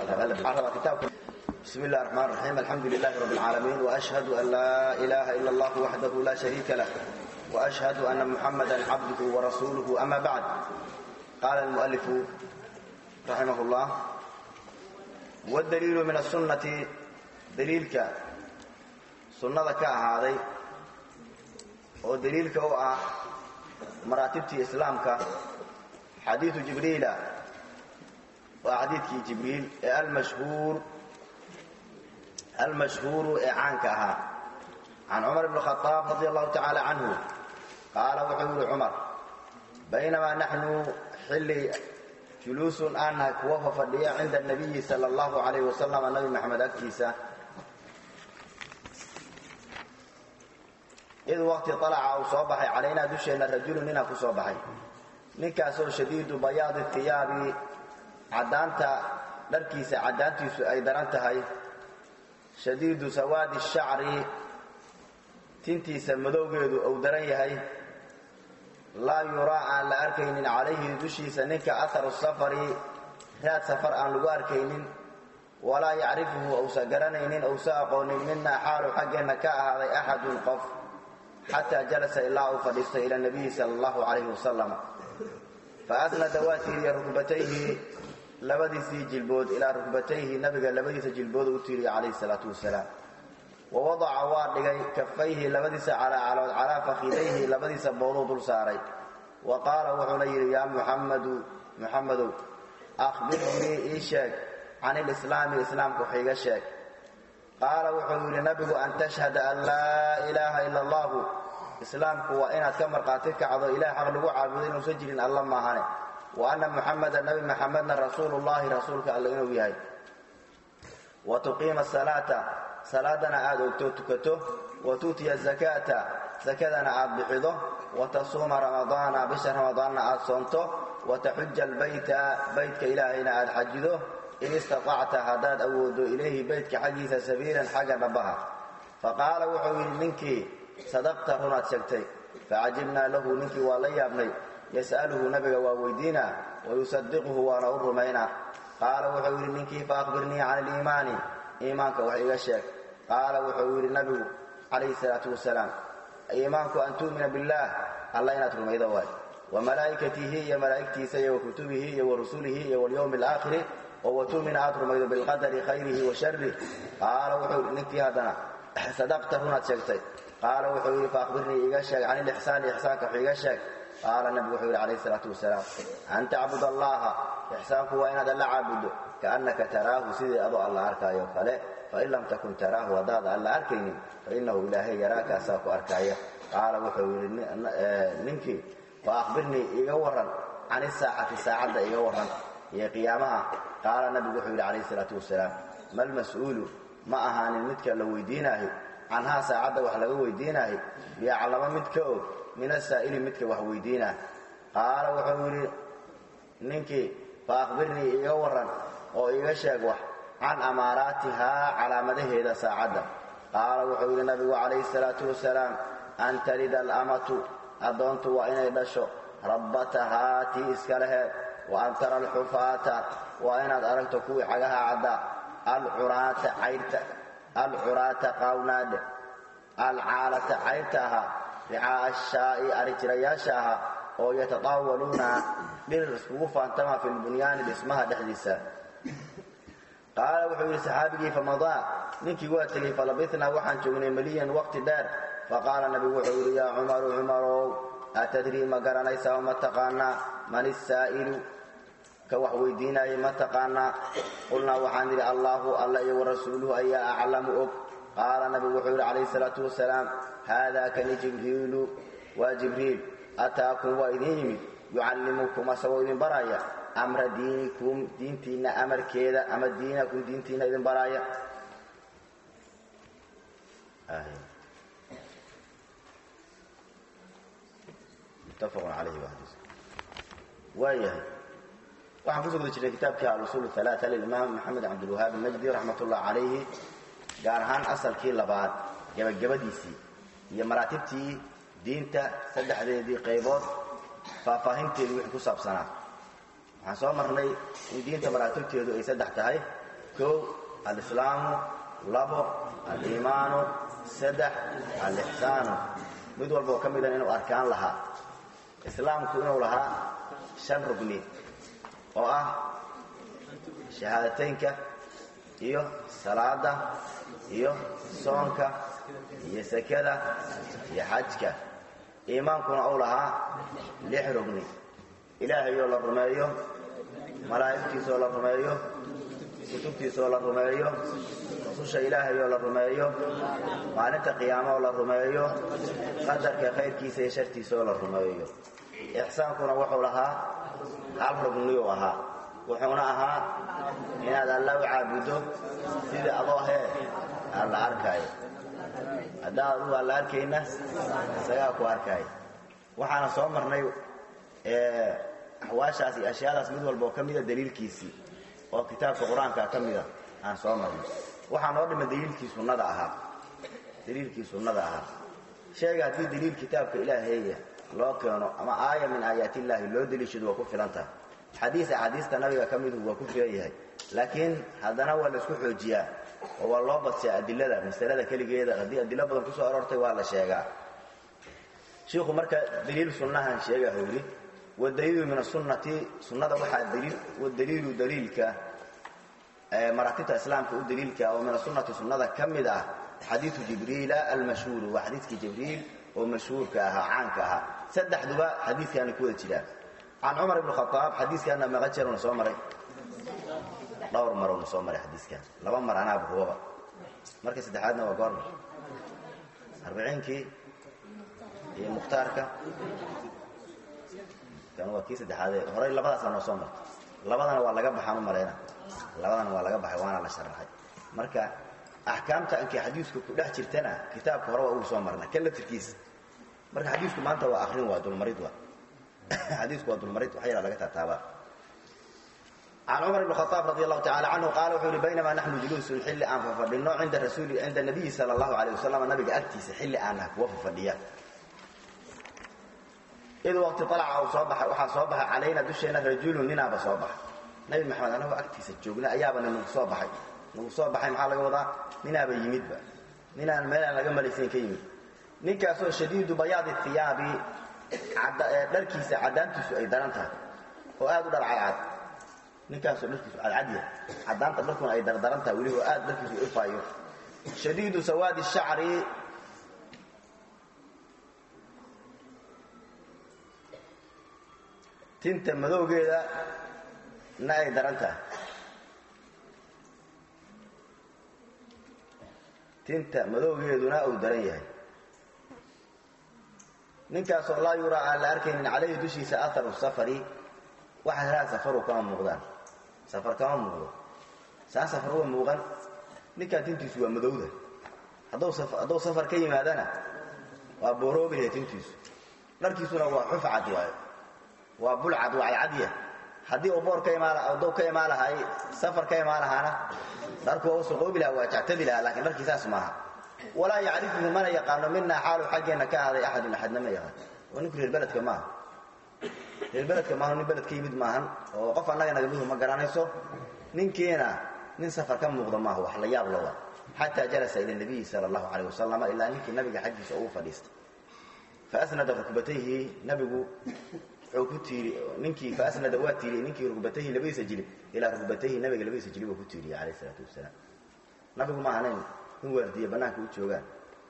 بسم الله الرحمن الرحيم الحمد لله رب العالمين وأشهد أن لا إله إلا الله وحده لا شريك له وأشهد أن محمدا عبده ورسوله أما بعد قال المؤلف رحمه الله والدليل من السنة دليلك سنة كأهاضي ودليلك هو مراتبتي إسلامك حديث جبريل وحديث جبريل المشهور المشهور إعانك أها عن عمر بن الخطاب رضي الله تعالى عنه قال وحول عمر بينما نحن حل جلوس أنك وفى فردية عند النبي صلى الله عليه وسلم النبي محمد أكتيسة إذ وقت طلع أو صبحي علينا دشينا رجل منا كصبحي نكاسو شديد بياض الثياب عدانتا دركيسة عدانتيسو أي درانتهاي shadiidu sawaadi shacri tintiisa madowgeedu uu daran yahay laa yuraa aan la arkaynin calayhi dushiisa ninka aharu safari raad safar aan lagu arkaynin walaa yacrifuhu uusa garanaynin uusa aqoonin minaa xaalu xaggeenna ka ahaaday axadun qof xataa jalasa ilaa uu fadhiistay ila nabiyi sala allahu calayhi wasalam fa asnada waa tiiriya rukbatayhi labadiisii jilbood ilaa rukbatayhi nabiga labadiisa jilbood u tiiriya calayhi salaatu wasalaam wa wadaca waa dhigay kafayhi labadiisa calaacalood calaa fakhidayhi labadiisa booluu dul saaray wa qaala wuxuuna yidhi yaa muxammadu muxammadow akhbirnii ii sheeg can ilislaami islaamka wax iiga sheeg qaala wuxuu yidhi nabigu an tashhada an laa ilaaha ila allahu islaamku waa inaad ka markhaati kacdo ilaah xaq lagu caabudo inuusan jirin alla maahane wa anna muxameda nabi maxamedna rasuulullahi rasuulka alle inuu yahay wa tuqiima asalaata salaadana aad ogto tukato wa tuutiya azakaata sakadana aad bixido wa tasuuma ramadaana bisha ramadaanna aad soonto wa taxuja albayta baytka ilaahayna aad xajido in istatacta haddaad awoodo ilayhi baytka xaggiisa sabiilan xagga dhabbaha fa qaala wuxuu yidhi ninkii sadaqta runaad sheegtay facajibnaa lahu ninkii waa la yaabnay yas'aluhu nabiga waa weydiinaa wayusadiquhu waana u rumaynaa qaala wuxuu yidhi ninkii faahbirnii can iliimaani iimaanka wax iga sheeg qaala wuxuu yidhi nabigu calayhi salaatu wasalaam iimaanku an tu'mina billaah alla inaad rumaydo waay wa malaa'ikatihi iyo malaa'igtiisa iyo wa kutubihi iyo wa rusulihi iyo walyowmi alaakhiri oo wa tu'mina aad rumaydo bilqadari khayrihi wa sharih qaala wuxuu yidhi ninkii haddana sadaqta runaad sheegtay qaala wuxuu yidhi faahbirnii iga sheeg can ilixsaani ixsaanka wax iga sheeg qaala nabigu wuxuu yidhi calayhi salaatu wasalaam an tacbud allaha ixsaanku waa inaad alla caabuddo kaannaka taraahu sidii adoo alla arkaayo kale fain lam takun taraahu haddaada alla arkaynin fainahu ilaahay yaraakaasaa ku arkaaya qaala wuxuu yidhi ninkii fa akhbirnii iga warran can isaacati saacadda iga warran iyo qiyaamaha qaala nabigu wuxuu yidhi calayhi salaatu wasalaam malmas-uulu ma ahaanin midka la weydiinaahi canhaa saacadda wax laga weydiinaahi biyaclamo mid ka og min asaa'ili midka wax weydiinaa qaala wuxuu yidhi ninkii fa akhbirnii iga warran oo iga sheeg wax can amaaraatihaa calaamadaheeda saacadda qaala wuxuu yidhi nabigu calayhi salaatu wasalaam an talida alamatu addoontu waa inay dhasho rabbatahaa tii iska leheed wa an tara alxufaata waa inaad aragto kuwii cagaha caddaa alcuraata cayrta alcuraata qaawnaadhe alcaalata cayrta ahaa ricaa'a ashaa'i arijirayaasha ahaa oo yatataawaluuna dhir iskugu faantama fi lbunyaani dhismaha dhexdiisa qaala wuxuu yidhi saxaabigii famadaa ninkii waa tegey falabitnaa waxaan joognay meliyan waqti dheer faqaala nabigu wuxuu yidhi yaa cumaru cumarow atadrii ma garanaysaa ma taqaanaa man isaa'ilu ka wax weydiinaayay ma taqaanaa qulnaa waxaan yidhi allaahu alla iyo warasuuluhu ayaa aclamu og qaala nabigu wuxuu yidhi calayhi salaatu wasalaam haadaa kani jibriilu waa jibriil ataakum waa idin yimid yucallimukum asagoo idin baraya amra diinikum diintiinna amarkeeda ama diinakum diintiinna idin baraya muttafaqun calayhi wahdiis waayahay waxaan kusoo guda jirnay kitaabkii alusuul alaaa lilimaam maxamed cabdilwahaab almajdi raxmat ullah calayhi gaar ahaan asalkii labaad gebagabadiisii iyo maraatibtii diinta saddexdeedii qaybood faahfaahinteedii wixii ku saabsanaa waxaan soo marnay in diinta maraatibteedu ay saddex tahay kow alislaamu labo aliimaanu saddex alixsaanu mid walboo ka midan inuu arkaan lahaa islaamku inuu lahaa shan rugni oo ah shahaadateynka iyo salaada iyo soonka iyo sekada iyo xajka iimaankuna uu lahaa lix rugni ilaahayoo la rumeeyo malaa'igtiisoo la rumeeyo kutubtiisoo la rumeeyo rususha ilaahayoo la rumeeyo maalinta qiyaamaoo la rumeeyo qadarka khayrkiisa iyo shartiisaoo la rumeeyo ixsaankuna wuxuu lahaa hal rugniyuu ahaa wuxuuna ahaa inaad alla u caabuddo sidii adoo hee aan la arkaayo haddaa adugu aan la arkayna isagaa ku arkaayo waxaana soo marnay axwaashaas iyo ashyaadaas mid walba oo ka mida daliilkiisii oo kitaabka qur-aanka ka mida aan soo marnay waxaa noo dhima daliilkii sunnada ahaa daliilkii sunnada ahaa sheega haddii daliil kitaabka ilaaheeya loo keeno ama aaya min aayaat illaahi loo daliishado waa ku filan tahay xadiis axaadiista nabiga ka midu waa ku filan yahay laakiin haddana waa laisku xoojiyaa oo waa loo badsiyaa adilada masalada keligeeda haddii adilo badan kusoo aroortay waa la sheegaa shiikhu marka daliil sunnahan sheegahu yidhi wadaliilu min asunnati sunnada waxaa daliil wadaliilu daliilka maraatibta islaamka u daliilka oo min asunnati sunnada ka mid ah xadiiu jibriila almashhuuru waa xadiiskii jibriil oo mashhuurka ahaa caanka ahaa saddexduba xadiiskaana ku wada jiraan can cumar ibn khaaab xadiiskaana meeqa jeeruna soo maray dhowr maruna soo maray xadiiskaan laba mar anaaba hubaba marka saddexaadna waa goorma arbiciinkii iyo mukhtaarka kan waa kii saddexaadee horay labadaasa noo soo martay labadana waa laga baxaan u malayna labadana waa laga baxay waana la sharaxay marka axkaamta ankii xadiisku ku dhex jirtana kitaabka hore waa ugu soo marna kan laftirkiisa marka xadiisku maanta waa akrin waa dulmarid waa xadiisku waa dulmarid wax yaraa laga taataabaa can cumar ibn khaaab radi allahu tacala canhu qaala wuxuu yihi baynamaa naxnu juluusun xilli aan fafadhinno cinda rasuuli cinda nabiyi sala allahu alayh wasalam nabiga agtiisa xilli aan naha kuwa fafadhiya id waqti alaca uu soo baxay waxaa soo baxay calayna dusheena rajulun ninaaba soo baxay nabi maxamed anagoo agtiisa joogna ayaabana nagu soo baxay nagu soo baxay maxaa laga wadaa ninaaba yimidba ninaan meelaan laga malaysayn ka yimid ninkaasoo shadiidu bayaadi iyaabi dharkiisa caddaantiisu ay daran tahay oo aad u dhar cadcad ninkaasoo dharkiisu cadcadya caddaanta dharkuna ay dardaran tahay weliba oo aad dharkiisu ifaayo shadiidu sawaadi shacri tinta madowgeeda na ay daran tahay tinta madowgeeduna uu daran yahay ninkaasoo laa yuraa aan la arkaynin calayhi dushiisa aharu safari waxa helaha safaru kama muuqdaan safar kama muuqdo saan safar uga muuqan ninkaan tintiisu waa madowda hadduu safar ka yimaadana waa booroobilahe tintiisu dharkiisuna waa xuf cad waayo waa bulcad waa cadcadya haddii uu boor ka imaaduu ka imaan lahay safar ka imaan lahaana dharku waa u suqoobi laha waa jactadi lahaa lakiin dharkii saas maaha walaa yacrifuhu mana yaqaano minaa xaalu xaggeenna ka ahaaday axadun axadna ma yaqaan waa ninku reer beledka maaha reer beledka maaha nin beled ka yimid maahan oo qof annaga nagamidu ma garanayso ninkiina nin safar ka muuqda maaha wax la yaab lowa xataa jalasa ila nabiyi sala allahu calayh wasalam ilaa ninkii nabiga xaggiisa ugu fadhiistay faasnada rukbatayhi nabigu wuxuu ku tiiri ninkii faasnada waa tiiriyey ninkii rugbatayhi labadiisa jilib ilaa rugbatayhi nabiga labadiisa jilib uu ku tiiriyey calayh isalaatu wasalaam nabigu ma ahanayn in waardiye bannaanka u joogaan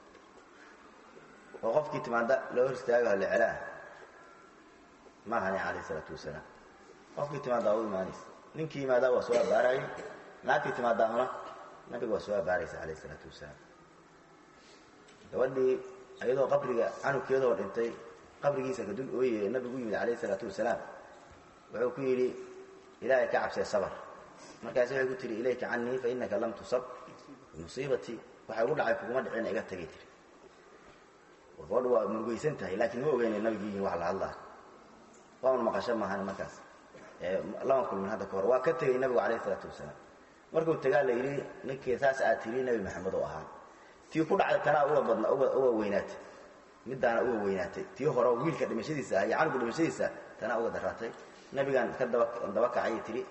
oo qofkii timaada loo hor istaago halle celaa ma ahanayn calayh isalaatu wasalaam qofkii timaadaa u imaanaysa ninkii yimaadaa waa soo abaarayay naagtii timaadaahuna nabiga waa soo abaaraysa calayh isalaatu wasalaam gabadhii iyadoo qabriga canugkeedoo dhintay qabrigiisa kadul ooye nabigu yimid calayh isalaatu wasalaam wuxuu ku yidhi ilaahay ka cabsee sabr markaas waxay ku tihi ilayka canii fa inaka lam tusab bimusiibatii waxay ugu dhacay kuguma dhicina iga tagay tiri gabadhu waa murugaysan tahay laakiin ma ogeyna nabigu yihin wax la hadlaa waanu maqasho maahan markaas lama kulmin hadda ka hor waa ka tegay nabigu calayh isalaatu wasalaam markuu tagaa la yidhi ninkii saas aad tiri nebi maxamed oo ahaa tii ku dhacday tanaa uga badna uga weynaatay midaana uga weynaatay tii hore wiilka dhimashadiisa ah iyo canuga dhimashadiisa tanaa uga daraatay nabigaan ka daba kacay tiri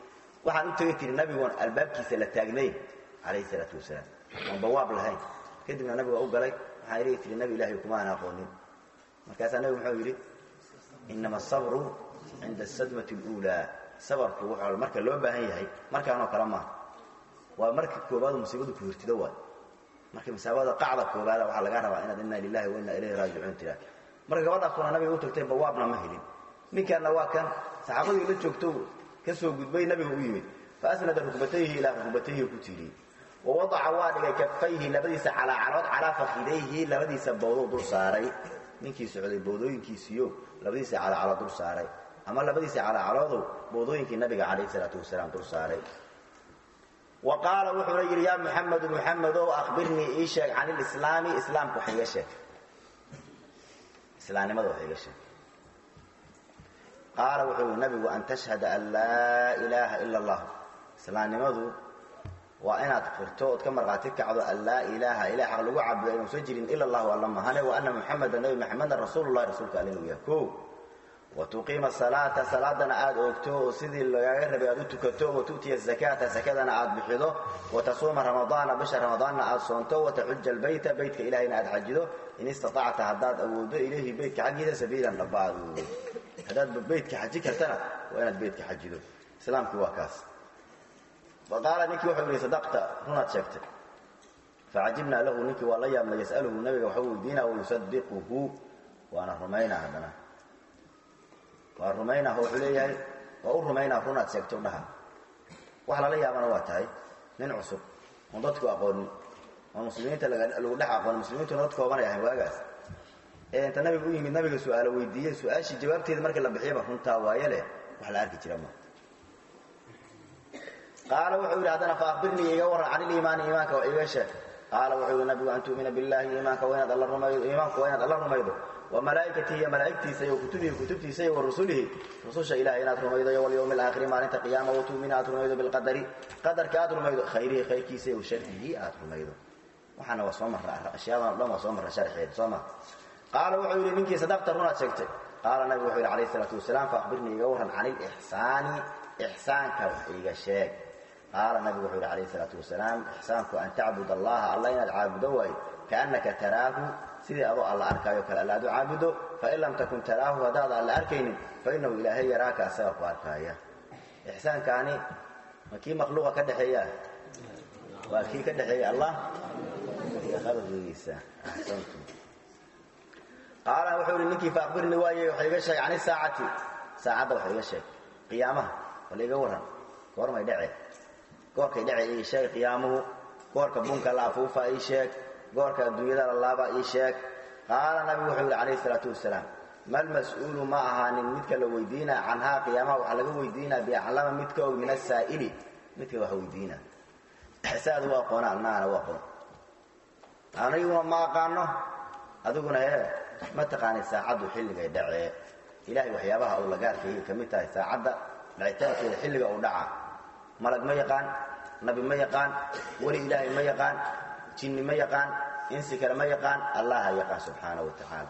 waxaan u tegay tiri nabigoon albaabkiisa la taagnayn calayhi salaatu wasalaam oon bawaab lahayn kadibna nabiga u galay waxaa ilay tiri nabi ilaahay kumaan aqoonin markaasaa nabigu muxuu yidhi inama asabru cinda asadmati اluulaa sabarku wuxuu marka loo baahan yahay markaanoo kale maaha waa marka koobaad musiibadu ku hirtido waay marka masaabada qacda koobaada waxaa lagaa rabaa inaad inna lilahi wa inna ilayhi raajicuun tiraa marka gabadhaasuna nabiga u tagtay bawaabna ma helin ninkaanna waa kan saxaabadii la joogto ka soo gudbay nabiga u yimid faasnada rukbatayhi ilaa rukbatayhi ku tiiriyey wawadaca waa dhigay kafayhi labadiisa calaacarood calaa fakidayhi labadiisa bowdo dul saaray ninkii socday bowdooyinkiisiyo labadiisa calaacarood dul saaray ama labadiisa calaacaroodu bowdooyinkii nabiga calayh salaatu wasalaam dul saaray wa qaala wuxuuna yidhi yaa muxamedu muxamedow akhbirnii ii sheeg can ilislaami islaamka wax iga sheeg islaamnimada wax iga sheeg qaala wuxuu yidhi nabigu an tashhada an laa ilaaha ila allah islaamnimadu waa inaad qirto ood ka markhaati kacdo an laa ilaaha ilah xaq lagu caabudo inuusan jirin ila allahu alla mahane wa ana muxameda nabi maxamedan rasuululahi rasuulka alle inuu yahay o wa tuqiima salaata salaadana aad oogto oo sidii lagaaga rabay aad u tukato wa tu'tiya zakaata sakadana aad bixido wa tasuuma ramadaana bisha ramadaanna aad soonto wa taxuja albayta beytka ilahayna aad xajido in istatacta haddaad awoodo ilayhi beytka xaggiisa sabiilan dhaba aad awoodo haddaad beytka xaji kartana waa inaad beytka xajido islaamkii waa kaas qaala ninkii wuxuu yidhi sadaqta runaad sheegtay facajibnaa lahu ninkii waa la yaabna yas'aluhu nabiga waxuu weydiinaa wayusadiquhu waana rumaynaa haddana waa rumaynaa wuxuu leeyahay waa u rumaynaa runaad sheegto dhaha wax lala yaabana waa tahay nin cusub oon dadku aqoonin oo muslimiinta lagu dhex aqoon muslimiintuna dad koobanay ahayn waagaas ee inta nabiga u yimid nabiga su-aalo weydiiyey su-aashii jawaabteeda markii la bixiyaba runtaa waaye leh wax la arki jira ma qaala wuxuu yidhi haddana faakbirnii iga warran can iliimaani iimaanka waa iga sheeg qaala wuxuu yidhi nabigu an tu'mina billahi iimaanka waa inaad alla rumaydo iimaanku waa inaad alla rumaydo wa malaa'ikatihi iyo malaa'igtiisa iyo kutubihi kutubtiisa iyo wa rusulihi rususha ilahay inaad rumaydo iyo walyawmi alaakhiri maalinta qiyaama wa tu'mina aad rumaydo bilqadari qadarka aad rumaydo khayrihi khayrkiisa iyo sharrihi aad rumaydo waxaana waa soo marra ashyaadan o dhan waa soo marra sharxeeda soo ma qaala wuxuu yidhi ninkii sadaqta runaad sheegtay qaala nabigu wuxuu yidhi calayhi isalaatu wasalaam faakbirnii iga warran can ilixsaani ixsaanka wax iiga sheeg qaala nabigu wuxuu yidhi calayhi isalaatu wasalaam ixsaanku an tacbud allaha alla inaad caabudo waayo kaannaka taraahu sidii adoo alla arkaayo kale alla aad u caabudo fain lam takun taraahu haddaada alla arkaynin fainahu ilaahay yaraaka asaga ku arkaaya ixsaankaani ma kii makhluuqa ka dhexeeya waa kii ka dhexeeya allah iyo khalqigiisa axsantu qaala wuxuu yidhi ninkii faakbirnii waaye waxa iga sheeg can isaacati saacadda waxa iga sheeg qiyaamaha wala iga warran goormay dhece goorkay dhece ii sheeg qiyaamuhu goorka bunka la afuufa ii sheeg goorka adduunyada la laaba ii sheeg qaala nabigu wuxuu yidhi calayhi isalaatu wasalaam mal mas-uulu ma ahaanin midka la weydiinaa canhaa qiyaamaha waxaa laga weydiinaa biaclama mid ka og min asaa'ili midka wax weydiina saad u aqoona annaana u aqoon aniguna ma aqaano adiguna hee ma taqaanay saacaddu xilligay dhacee ilahay waxyaabaha uu laga arkayay ka mid tahay saacadda dhacitaankeeda xilliga uu dhaca malag ma yaqaan nabi ma yaqaan weli ilaahay ma yaqaan jinni ma yaqaan insi kale ma yaqaan allaha yaqaan subxaana wa tacaala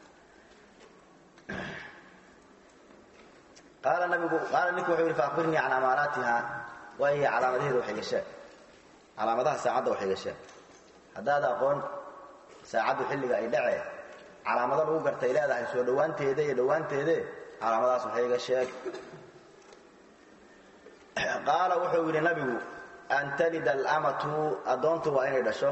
qaala nabigu qaala ninku wuxuu yidhi faakbirnii can amaaraatiha waayo calaamadaheeda wax iga sheeg calaamadaha saacadda wax iga sheeg haddaad aqoon saacaddu xilliga ay dhacee calaamado lagu gartay leedahay soo dhowaanteeda iyo dhowaanteede calaamadaas wax iga sheeg qaala wuxuu yidhi nabigu an talida alamatu addoontu waa inay dhasho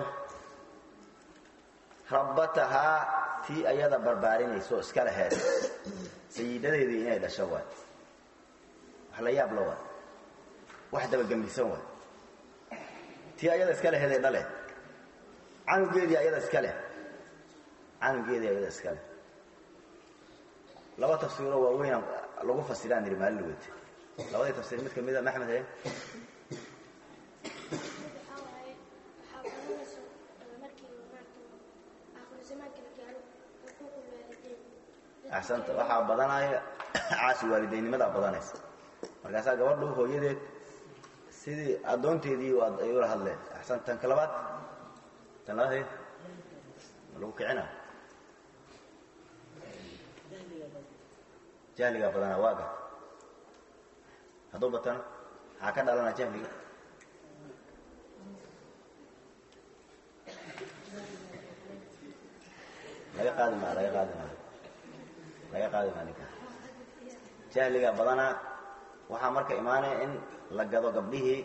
rabbatahaa tii ayada barbaarinayso iska laheed sayidadeedii inay dhasho waay wax la yaab la waay wax dabagembisan waay tii ayada iska leheeday dhale canugeedii ayada iska leh canugeedii ayada iska leh laba tafsiiroo waaweyn lagu fasiraan yidhi maalin weyte labadii tafsiir mid kamida maxmed he axsanta waxaa badanaya caasi waalidaynnimadaa badanaysa markaasaa gabadhu hooyadeed sidii addoonteedii ay ula hadleen axsan tan ka labaad tan labaad he ma lagu kicina jahligaa badanaa waaga hadduu batana maxaa ka dhalana jahliga laga qaadi maa laga qaadi maa laga qaadi maa ninka jahliga badanaa waxaa marka imaanaya in la gado gabdhihii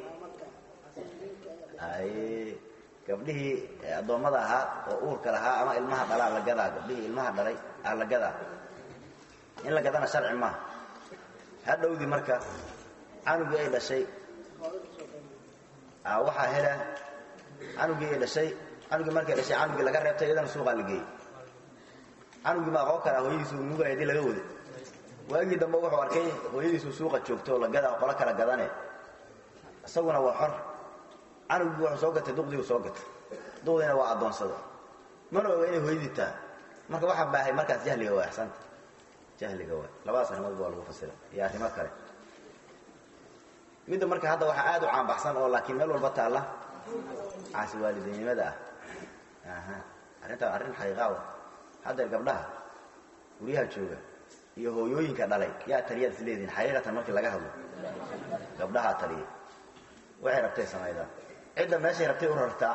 ay gabdhihii addoommada ahaa oo uurka lahaa ama ilmaha dhalaa la gadaa gabdhihii ilmaha dhalay aa la gadaa in la gadana sharci maaha hadhowdii marka canugii ay dhashay waxaa hela canugii ay dhashay canugii markay dhashay canugii laga reebtay iyadana suuqaa la geeyey canugii ma aqoon karaa hooyadiisu nugaya hadii laga waday waagii dambe wuxuu arkay hooyadiisu suuqa joogto oo la gadaa qolo kala gadane isaguna waa xor canugii wuxuu soo gatay duqdiiu soo gatay duqdiina waa addoonsada mana oga inay hooyadii tahay marka waxaa baahay markaas jahliga waa axsanta jahliga waa labadaas arrimoodba waa lagu fasira iyo arrimo kale midda marka hadda waxaa aad u caanbaxsan oo laakiin meel walba taalla caasi waalidaynimada ah aha arrintaa arrin xaqiiqaa wa haddeer gabdhaha guryaha jooga iyo hooyooyinka dhalay yaa taliyaad is leedihin xaqiiqatan markii laga hadlo gabdhahaa taliya waxay rabtay samaydaa cidda meeshay rabtay u rartaa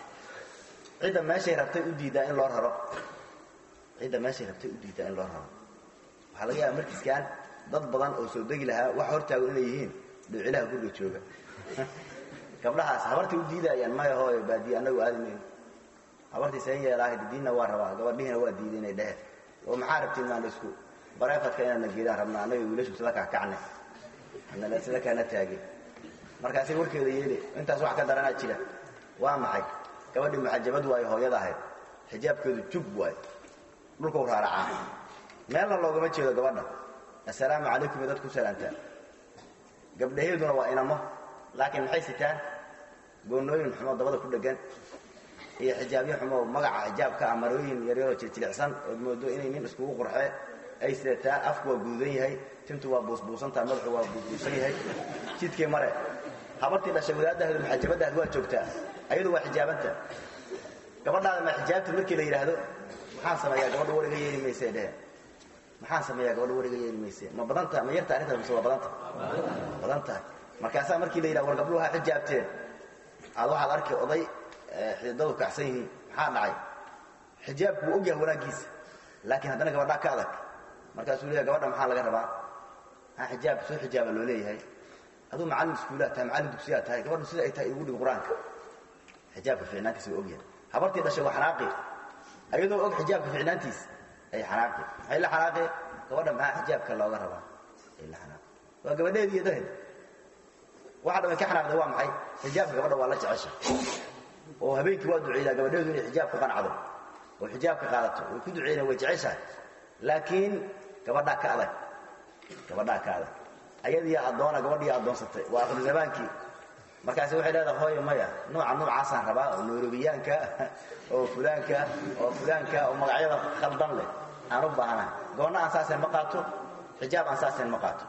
cidda meeshay rabtay u diiddaa in loo raro cidda meeshay rabtay u diiddaa in loo raro waxaa laga yaaba markiiskaan dad badan oo soo degi lahaa wax hortaago inay yihiin dhuucilaha guriga jooga gabdhahaas habartay u diidayaan maya hooyo baadiye annagu aadi mayno habartii seen yeelaaha diinna waa rabaa gabadhihiina waa diiday inay dhehe oo maxaa rabtiin maan isku bareefadka inaadna geedaan rabnaa annaga wiilashu sila kaakacne anala sila kaana taage markaasay warkeeda yeeli intaas wax ka daranaa jira waa maxay gabadhii muxajabad waayo hooyada ahayd xijaabkeedu jub waayo dhulkau raaracaa meelna loogama jeedo gabadha assalaamu calaykum iyo dad ku salaantaa gabdhaheeduna waa inamo laakiin maxay sitaan goonnooyin xumoo dabada ku dhegan iyo xijaabyo xumoo magaca xijaabka ah marooyin yaryaroo jirjilicsan ood moodo inay nin iskugu qurxee ay sidataa afku waa guudan yahay tintu waa buusbuusantaha madaxu waa buusbuusan yahay jidkii mare habartii dhashay wadaaddaheedu muxaajabaddaheed waa joogtaa ayadu waa xijaabanta gabadhaada ma xijaabta markii la yidhaahdo maxaan sameeyaa gabadha wariga yeeli mayse dhehe maxaan sameeyaa gabadha wariga yeeli mayse ma badanta ma yarta arrintaas mise waa badanta badan tahay markaasaa markii la yidhaha war gabdhuhu ha xijaabteen aad waxaad arkay oday xididadu kacsan yihiin maxaa dhacay xijaabku wuu ogyahay wanaaggiisa laakiin haddana gabadhaa ka adag markaasuu leeyahay gabadha maxaa laga rabaa ha xijaab soo xijaaba loo leeyahay aduu macallin iskuulaad tahay macallin dugsiyaad tahay gabadhu sida ay tahay igu dhig qur-aanka xijaabka ficnaantiisa waa ogyahay habartii dhashay waa xanaaqi ayadoo og xijaabka ficnaantiisa ay xanaaqi maxay la xanaaqi gabadha maxaa xijaabka looga rabaa ay la xanaaqi waa gabadheedi iyo daheed waxa dhamay ka xanaaqday waa maxay xijaabka gabadha waa la jecesha oo habeenkii waa duceeyaa gabadheedu inay xijaab ku qancdo oo xijaabka qaadato way ku duceeyeen way jeceshahay laakiin gabadhaa ka adag gabadhaa ka adag ayadiiya addoona gabadhiiya addoonsatay waa akhru zamaankii markaasi waxay leedahay hooyo maya nooca noocaasaan rabaa oo nairobiyaanka oo fulaanka oo fulaanka oo magacyada khaldan leh aan u baahanahay goonna aan saasayn ma qaato xijaab aan saasayn ma qaato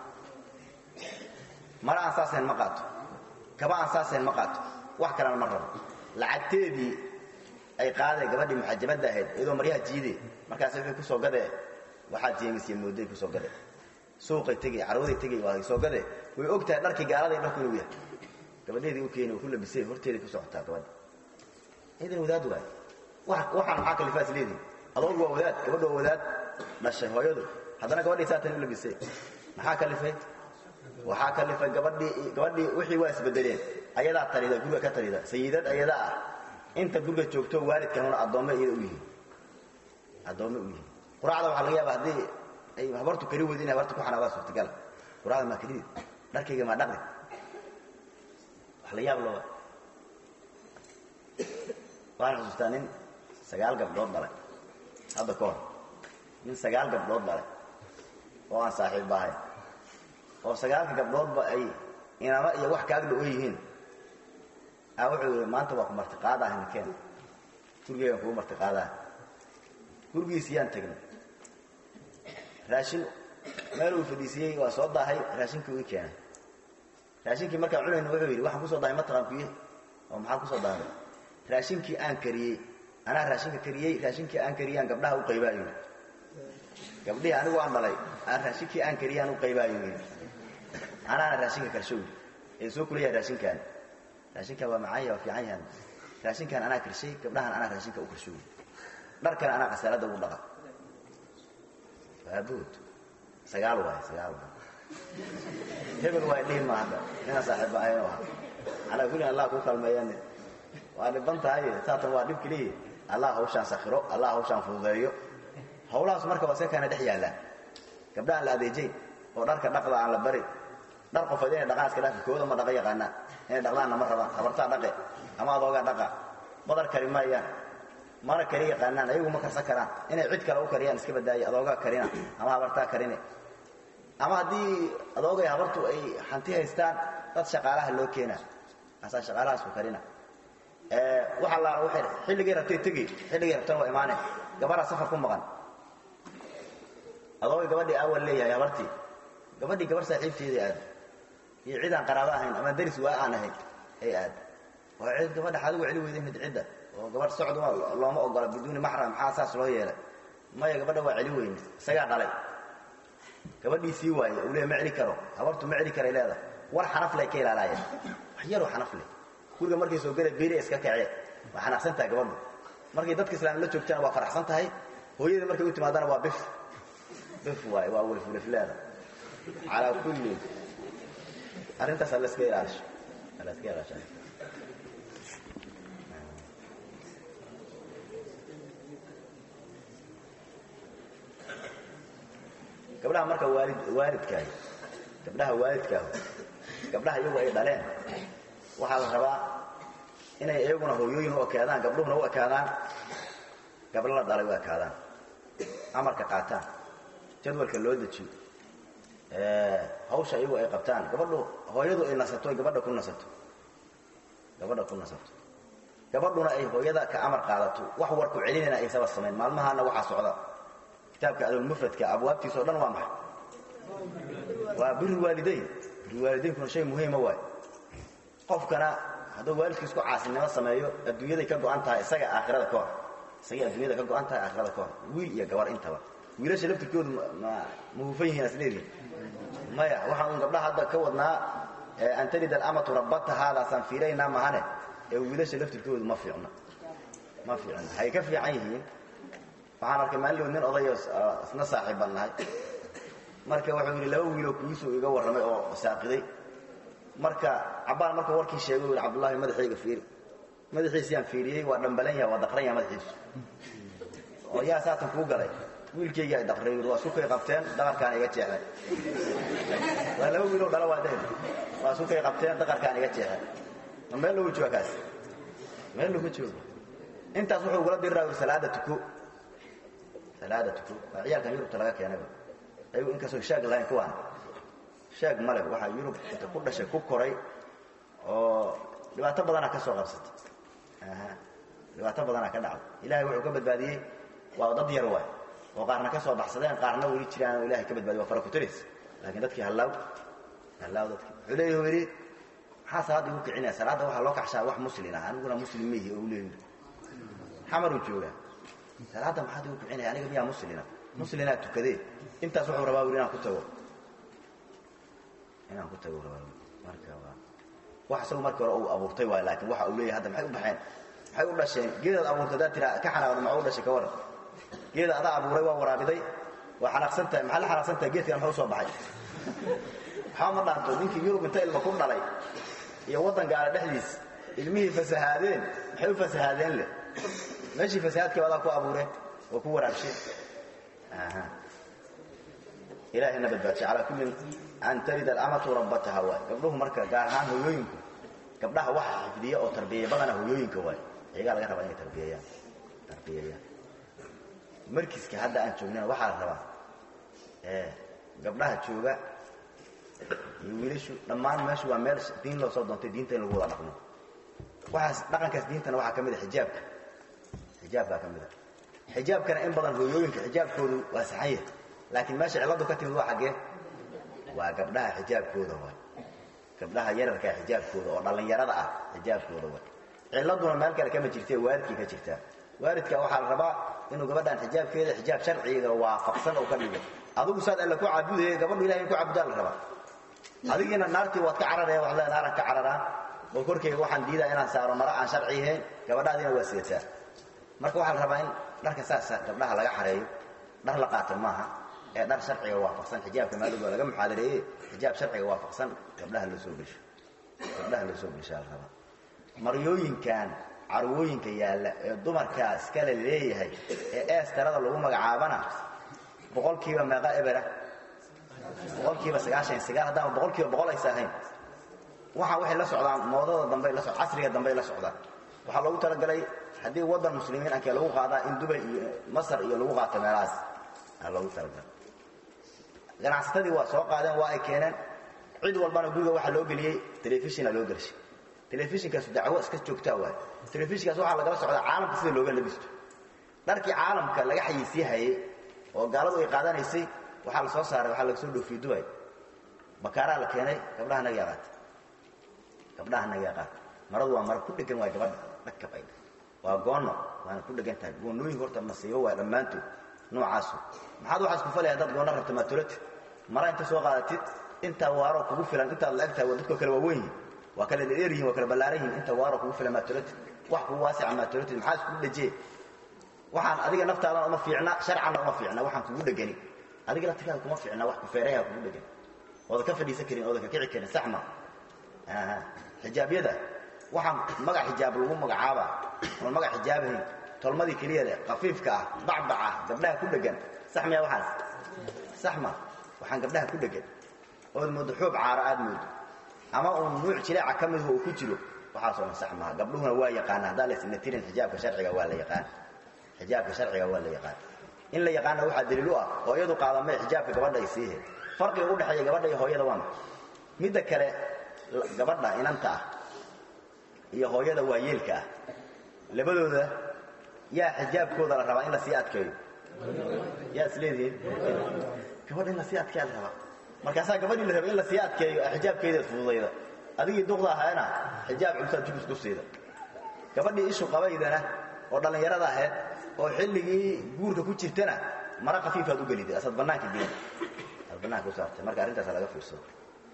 mara aan saasayn ma qaato kaba aan saasayn ma qaato wax kalena ma rabo lacagteedii ay qaadee gabadhii muxajabadda ahayd iyadoo maryaha jiidee markaas wuxuu ku soo gadee waxaad jeemisya mooday ku soo gadee suuqay tegey carwaday tegey waa soo gadee way og tahay dharkii gaaladay dharku inuu yahay gabadheedii u keeni ku labisay horteedii ku socotaa gabadha idan wadaad waay waxaan maxaa kalifaas leedihi adoogu waa wadaad gabadha waa wadaad dhashay hooyadu haddana gabadhii saatan u labisay maxaa kalifay waxaa kalifay gabadhii gabadhii wixii waa isbedeleen ayadaa talida guriga ka talida sayidad ayadaa ah inta guriga joogto waalidkanuna addoommo iyada u yihiin addoommo u yihiin quraacda waxaa laga yaaba haddii ay habartu kari weyd inay habarta ku xanaabaa suurtagala quraacda maa kalidid dharkayga maa dhaqdi wax la yaab looba waxaan xusuustaa nin sagaal gabdhood dhalay hadda ka hor nin sagaal gabdhood dhalay oo aan saaxiibba ahayn oo sagaalka gabdhoodba ay inama iyo wax kaagdha oo yihiin a wuxuu yidhi maanta waa ku martiqaadaah ninkeen gurigeygan kugu martiqaadaah gurigiisiyaan tagnay raashin meel uu fadhiisiyey waa soo daahay raashinkii ii keenay raashinkii markaan cunayna wuxuu yidhi waxaan kusoo dahay mataqaan kuye oo maxaa kusoo dahay raashinkii aan kariyey anaa raashinka kariyey raashinkii aan kariyey aan gabdhaha u qaybaayo yidhi gabdhihii anigu aan dhalay aan raashinkii aan kariyey aan u qaybaayo yidhi anaana raashinka karsho yidhi ee soo kuleeyahay raashinkaan raashinkaan waa macaan yahay waa fiican yahan raashinkaan anaa karshay gabdhahan anaa raashinka u karshoy dharkana anaa khasaaladda ugu dhaqa waabood sagaal waay sagaal waay hebel waay dhihi ma hadda nina saaxiibba ahayno aha calaa kullin allah kuu kalmeeyane waa dhiban tahay saatan waa dhib keliya allah hawshaan sakhiro allah hawshaan fududeeyo hawlahaas marka waa iska kaana dhex yaallaan gabdha aan la adeejayn oo dharka dhaqda aan la barin dhar qofood inay dhaqaan iska dhaafi kooda ma dhaqa yaqaanaan inay dhaqdaanna ma rabaan habartaa dhaqe ama adoogaa dhaqa badar kari maayaan mana kari yaqaanaan ayagu ma karsan karaan inay cid kale u kariyaan iska badaaye adoogaa karina ama habartaa karine ama haddii adoogay habartu ay hanti haystaan dad shaqaalaha loo keena asaa shaqaalahaas ku karina waxa la waxay xilligay rabtay tegi xilligay rabtana waa imaane gabaraa safar ku maqan adoogay gabadhii awal leeyahay habartii gabadhii gabar saaxiibteedii aad iyo cid aan qaraabo ahayn ama daris waa aan ahayn ay aad waa cid gabadha xaadigu celi weyday mid cidda oo gabadh socd looma ogola biduuni maxram maxaa saas loo yeelay maya gabadha waa celi weyne isagaa dhalay gabadhii sii waaye uu leey ma celi karo habartu ma celi karay leedahay war xanafley ka ilaalaayeen wax yaroo xanafle guriga markay soo gala beeri iska kacee waa xanaaqsan tahay gabadhu markay dadka islaam la joogtana waa faraxsan tahay hooyada markay u timaadana waa bif bif waay waa welfulefleeda calaa kulli arrintaas alla iska ilaalisho alla iska ilaasha gabdhaha marka waalid waalidkaahi gabdhaha waalidkaahu gabdhaha iyagu ay dhaleen waxaa la rabaa inay iyaguna hooyooyin u ekaadaan gabdhuhuna u ekaadaan gabdho la dhalay u ekaadaan amarka qaataan jadwalka loo dejiyo hawsha iyagu ay qabtaan gabadhu hooyadu ay nasato gabadha ku nasato gabadha ku nasato gabadhuna ay hooyada ka amar qaadato wax warku celinayna aysaba samayn maalmahaana waxaa socda kitaabka adulmufradka abwaabtiisa o dhan waa maxay waa biri waalidayn biri waalidaynkuna shay muhiima waay qofkana hadduu waalidka isku caasinimo sameeyo adduunyaday ka go'an tahay isaga aakhirada ka hor isagay adduunyada ka go'an tahay aakhirada ka hor wiil iyo gabar intaba wiilasha laftirkoodu ma ma hufan yihiin asleedihin maya waxaan un gabdhaha hadda ka wadnaa an talid alamatu rabbata haadaasaan fiiraynaa mahane ee wiilasha laftirkoodu ma fiicna ma fiicna waxay ka fiican yihiin waxaan arkay maalin nin odayo isna saaxiibban nahay marka wuxuu yidhi laba wiiloo kuwiisuu iga warramay oo saaqiday marka cabbaan markuu warkii sheegay u yidhi cabdullahi madaxayga fiiri madaxiisiyaan fiiriyey waa dhambalan yaha waa daqran yaha madaxiisu oo yaa saatan kuu galay wiilkayga ay daqray waa sukay qabteen daqarkaan iga jeexday waa laba wiiloo dhala waa deen waa sukay qabteen daqarkaan iga jeexday ma meel lagu jooga kaas meel lagu joogo intaas wuxuu ugula diriraa yidhi salaada tuko salaada tuko waa ciyaalkan yurubta laga keenayba ayagu inkastoo shaag lahayn kuwaan shaag male waxaa yurub inta ku dhashay ku koray oo dhibaato badanaa ka soo qabsatay dhibaato badanaa ka dhacday ilahay wuxuu ka badbaadiyey waa dad yar waay oo qaarna ka soo baxsadeen qaarna weli jiraan oo ilahay ka badbaadiy waa fara kutaris laakiin dadkii hallaaw hallaaw dadkii wuxuu leeyahu yidhi maxaa salaadda igu kicinaya salaadda waxaa loo kacshaa wax muslin ah aniguna muslim mihi oo u leeyahi xamaruu joogaa salaadda maxaad igu kicinaya aniga miyaa muslina muslinaa tukadee intaas wuxuu rabaa wili inaan ku tago inaan ku tago rabaa marka waa wax isagu markii hore uu abuurtay waay laakiin waxa uu leeyahay hadda maxay u baxeen maxay u dhasheen geedaad abuurtay haddaad tiraa ka xanaaqdo maxaa u dhashay ka waran geeda adaa abuuray waa waraabiday waa xanaaqsan tahay maxaa la xanaaqsan tahay geedkan maxuu soo baxay waxaa ma dhaanto ninkii yurub inta ilma ku dhalay iyo waddan gaala dhexdiis ilmihii fasahaadeen maxay u fasahaadeen leh meeshii fasahaadkii adaa ku abuureen oo ku waraabsheen ilaahayna badbaadishay calaa kullin an talid alamatu rabbataha waay gabdhuhu marka gaar ahaan hooyooyinku gabdhaha waxa xifdiya oo tarbiyeya badana hooyooyinka waay iyagaa laga rabaa inay tarbiyayaan tarbiyayaan markiska hadda aan joognana waxaa la rabaa gabdhaha jooga iyo wiilashu dhammaan meeshu waa meel diin loo soo doontay diinta in lagu wada dhaqmo waxaas dhaqankaas diintana waxaa ka mid a xijaabka xijaabkaa ka mid a xijaabkana in badan hooyooyinka xijaabkoodu waa saxan yahay laakiin meesha cilladu ka timid waa xaggee waa gabdhaha xijaabkooda waay gabdhaha yararkaa xijaabkooda oo dhallinyarada ah xijaabkooda waay cilladuna meel kale kama jirtee waalidkii ka jirtaa waalidka waxaa la rabaa inuu gabadhan xijaabkeeda xijaab sharciga waafaqsan oo ka dhigo adigu saad alle ku caabudaya gabadhu ilahay ku caabudaa la rabaa adigiina naartii waad ka cararaya waad leedahay naaran ka cararaa oo korkeyga waxaan diidaa inaan saaro mara aan sharci ahayn gabadhaadiina waa sidataa marka waxaa la rabaa in dharka saasa gabdhaha laga xareeyo dhar la qaato maaha ee dhar sharciga waafaqsan xijaabka maalid waa laga muxaadareeye xijaab sharciga waafaqsan gabdhaha loo soo gesho gabdhaha loo soo geshaa la rabaa maryooyinkan carwooyinka yaalla ee dumarkaa iskale leeyahay ee eestarada lagu magacaabana boqolkiiba meeqa ebera boqolkiiba sagaashan sagaal haddaama boqolkiiba boqol aysa ahayn waxaa waxay la socdaan moodada dambey la casriga dambey la socdaan waxaa loogu talagalay haddii waddan muslimiin ankee lagu qaadaa in dubay iyo masar iyo lagu qaato meelahaas aa loogu talagalay ganacsatadii waa soo qaadeen waa ay keeneen cid walbana guriga waxaa loo geliyey telefishina loo gelshay telefishinkaasu dacwo iska joogtaa waay telefishinkaas waxaa lagala socdaa caalamka sida looga labisto dharkii caalamka laga xayisiihayey oo gaaladu ay qaadanaysay waxaa la soo saaray waxaa laga soo dhoofiyey dubay bakaaraa la keenay gabdhaha naga yaqaata gabdhaha naga yaqaata maradu waa mara ku dhegan waay gabadha dhagkab ay waa goono waana ku dhegan tahay goonnooyinka horta masiibo waa dhammaantood noocaasu maxaad waxaas ku falaya haddaad goonna rabta maatolati mara inta soo qaadatid intaa waaroo kugu filan intaad la eg tahay waa dadkoo kale waa weyn yihin waa kala dheer yihin waa kala ballaaran yihin inta waaroo kugu filan maatolati wax kugu waasica maatolati maxaa iskugu dhejee waxaan adiga naftaadana uma fiicna sharcanna uma fiicna waxaan kugu dhegani adiga laftirkaada kuma fiicna wax kufeerayaa kugu dhegan oodan ka fadhiisan karin oodan ka kici karin saxma xijaabyada waxaan magac xijaab lagu magacaaba oon magac xijaabahayn tolmadii keliya leh khafiifka ah bacbac ah gabdhaha ku dhegan sax miya waxaas saxma waxaan gabdhaha ku dhegan ood moodo xoob caara aad moodo ama uun nuuc jileeca ka midhu uu ku jiro waxaasoo dhan sax maha gabdhuhuna waa yaqaana haddaa laysna tirin xijaabka sharciga waa la yaqaan xijaabka sharciga waa la yaqaan in la yaqaana waxaa daliil u ah hooyadu qaadamee xijaabka gabadha ay siihe farqiga u dhexeeya gabadha iyo hooyada waa maxay midda kale gabadha inanta ah iyo hooyada waayeelka ah labadooda yaa xijaabkooda la rabaa in la sii adkeeyo yaa isleedihiin gabadha in la sii adkeeya la rabaa markaasaa gabadhii la raba in la sii adkeeyo xijaabkeedaad fududayda adigii duqda ahaana xijaab cuntaad jubis ku siida gabadhii ishu qabaydana oo dhallinyarada ahayd oo xilligii guurka ku jirtana mara khafiifaad u geliday asaad bannaanka geli aad bannaanka u saartay marka arrintaasa laga fiirsado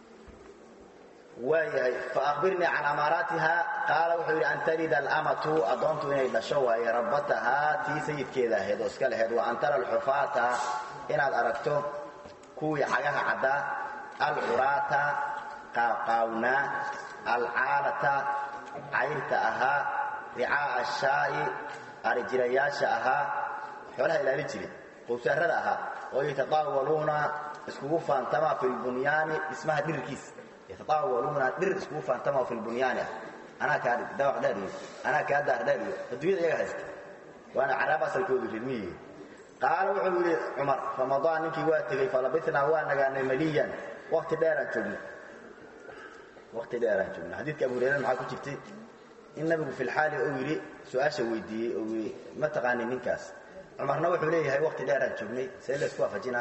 waayahay faakbirnii can amaaraatiha qaala wuxuu yidhi an talida alamatu addoontu inay dhasho waaye rabbatahaa tii sayidkeeda ahayd oo iska lahayd wa an tara alxufaata inaad aragto kuwii cagaha caddaa alcuraata qaaqaawnaa alcaalata cayrta ahaa ricaa'a ashaa'i arijirayaasha ahaa xoolaha ilaali jiray qowsaarada ahaa oo yatadaawaluuna iskugu faantama fi lbunyaani dhismaha dhirirkiisa yatadaawaluuna dhir iskugu faantama fi lbunyaani ah anaa kaa dawaq dheer iyo anaa kaa daar dheer iyo adduunyada iyaga haysta waana caraab asalkoodu ridmiyi qaala wuxuu yidhi cumar ramaضaan ninkii waa tegey falabitnaa waa nagaanay maliyan wakti dheeraan joognay wakti dheeraan joognay xadiidka abu hurayra maxaa ku jirtay in nabigu fi lxaali uu yidhi su-aasha weydiiyey oo yidhi ma taqaanin ninkaas cumarna wuxuu leeyahay wakti dheeraan joognay see laysku waafajinaa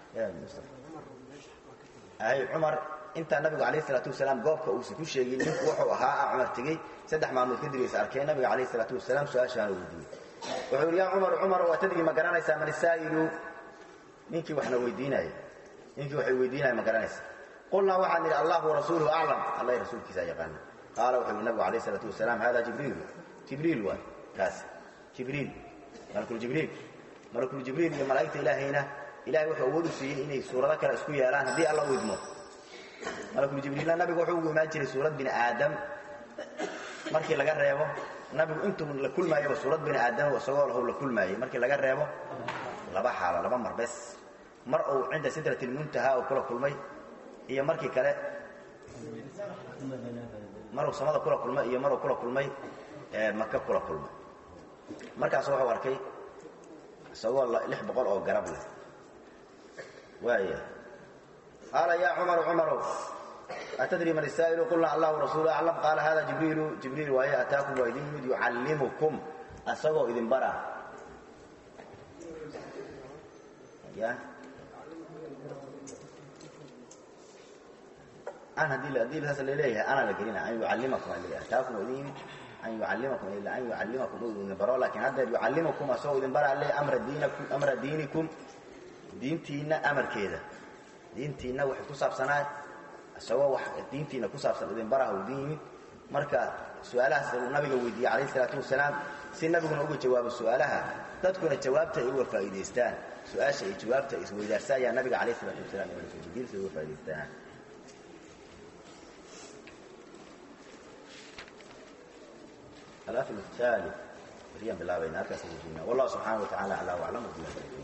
hay cumar intaa nabigu alayh isalaatu wasalaam goobka uusan ku sheegin ninku wuxuu ahaa a cumar tegey saddex maalmood kadib aysa arkeen nabiga alayh isalaatu wasalaam su-aashaana weydiiyey wuxuu yidhi yaa cumar cumar waa tadri ma garanaysaa man isaa'ilu ninkii waxna weydiinaya ninkii waxay weydiinaya ma garanaysaa qulnaa waxaan nidhi allah warasuuluhu aclam allah rasuulkiisa yaqaana qaala wuxuu yidhi nabigu alayh isalaatu wasalaam hada jibriilu jibriil waay kaas jibriil malakuljibriil malakuljibriil iyo malaa'igta ilaahayna ilahay wuxuu awood u siiyey inay suurado kale isku yeelaan haddii alla u idmo malakuljibriilna nabigu wuxuu ugu imaan jiray suurad bini aadam markii laga reebo nabigu intuu la kulmaayaba suurad bini aadam isagoo lahow la kulmaayey markii laga reebo laba xaalo laba mar bes mar uu cinda sidrat lmuntaha uu kula kulmay iyo markii kale maruu samada kula kulmay iyo maruu kula kulmay maka kula kulmay markaas wuxuu arkay isagoo lix boqol oo garab leh waaya qaala yaa cumaru cumarow atadri man isaa'ilu qulna allah rasuulu aclam qaala hada jibriilu jibriil waaye ataakum waa idin yimid yucallimukum asagoo idin bara ya an haddii haddii saas laleeyahay ana la gelina an yucallimakum ataakum waa idin yimid an yucallimakum ila an yucallimakum uu idin baro laakiin haddeer yucallimukum asagoo idin bara le amra diinakum amra diinikum diintiinna amarkeeda diintiinna waxay ku saabsanaa isagoo wax diintiina ku saabsan idin baraha uu diin yimid marka su-aalahaas uu nabiga weydiiyey calayhi salaatu wasalaam si nabiguna uga jawaabo su-aalaha dadkuna jawaabta ay uga faa'iidaystaan su-aasha iyo jawaabta ay isweydaarsanayaan nabiga calayhi salaatu wasalaam diinta uga faa'idaystaan الأصل الثالث هي بالله بين أركس والله سبحانه وتعالى على وأعلم بالله